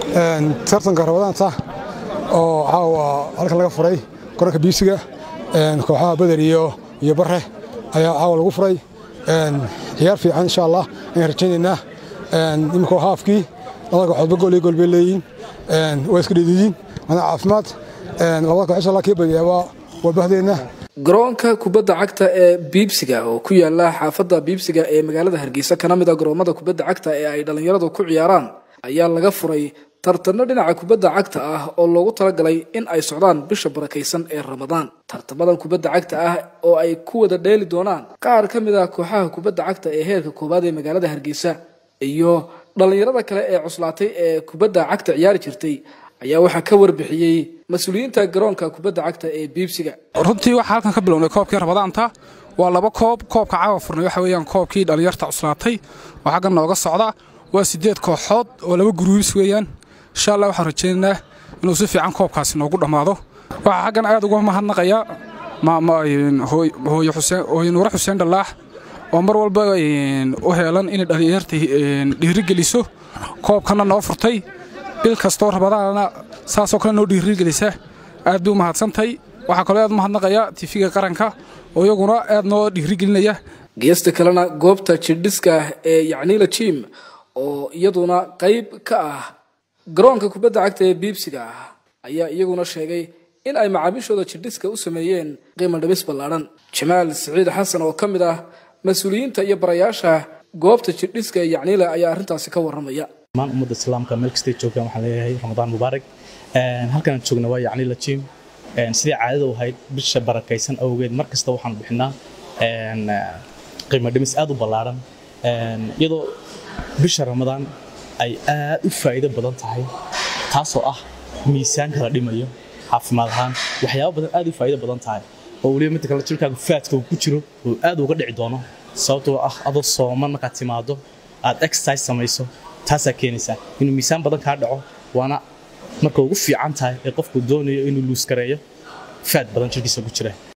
tartanka rabadaanta oo caawa halkan laga furay korarka biisiga kooxaha beder iyo bare ayaa caawa lagu furay ciyaar fiican insha allah ayaan rajaynaynaa imika haafkii labada kooxoodba gool iyo gool bay leeyihiin waa iska dhididiin waana caafimaad labada koox insha allah kii badiyaaba waa bahdeenna garoonka kubadda cagta ee biibsiga oo ku yaala xaafadda biibsiga ee magaalada hargeysa kana mid a garoomada kubadda cagta ee ay dhallinyaradu ku ciyaaraan ayaa laga furay tartano dhinaca kubadda cagta ah oo loogu talagalay in ay socdaan bisha barakaysan ee ramadaan tartamadan kubadda cagta ah oo ay ku wada dheeli doonaan qaar ka mid ah kooxaha kubadda cagta ee heerka koowaad ee magaalada hargeysa iyo dhallinyarada kale ee cuslaatay ee kubadda cagta ciyaari jirtay ayaa waxaa ka warbixiyey mas-uuliyiinta garoonka kubadda cagta ee biibsiga runtii waxaa halkan ka bilownay koobkii ramadaanta waa laba koob koobka caawa furnay waxa weeyaan koobkii dhallinyarta cuslaatay oo xaggan nooga socda waa siddeed kooxood oo laba guruubis weeyaan insha allah waxaan rajaynaynaa inuu si fiican koobkaasi noogu dhammaado waxaa xaggan aad uga mahadnaqaya hooye nuure xuseen dhallaax oo mar walba u heelan inay dhallinyarta dhiirigeliso koobkanna noo furtay bil kastoo rabadaanna saasoo kale noo dhiirigelisa aad bay u mahadsantahay waxaa kaloo aad u mahadnaqaya tifiga qaranka oo iyaguna aad noo dhiirigelinaya geesta kalena goobta jirdhiska ee yacniila jim oo iyaduna qayb ka ah garoonka kubadda cagta ee biibsiga ah ayaa iyaguna sheegay in ay macaamiishooda jirdhiska u sameeyeen qiimo dhibis ballaadhan jamaal siciid xasan oo ka mid ah mas-uuliyiinta iyo barayaasha goobta jirdhiska ee yacniila ayaa arrintaasi ka warramaya maan ummadda islaamka meel kastay joogaan waxaan leeyahay ramadaan mubaarak halkanaan joogna waa yacni la jiim sidii caadada u ahayd bisha barakaysan awgeed mar kasta waxaan bixinaa qiimo dhimis aad u ballaaran iyadoo bisha ramadaan ay aad u faa'iido badan tahay taasoo ah miisaanka la dhimayo caafimaad ahaan waxyaabo badan aad u faa'iido badan tahay oo weliba midda kale jirkaaga faadka uu ku jiro oo aad uga dhici doono sababtoo ah adoo sooman markaad timaado aad exercise samayso taasaa keenaysaa inuu miisaan badan kaa dhaco waana marka ugu fiican tahay ee qofku doonayo inuu luus gareeyo faad badan jirkiisa ku jira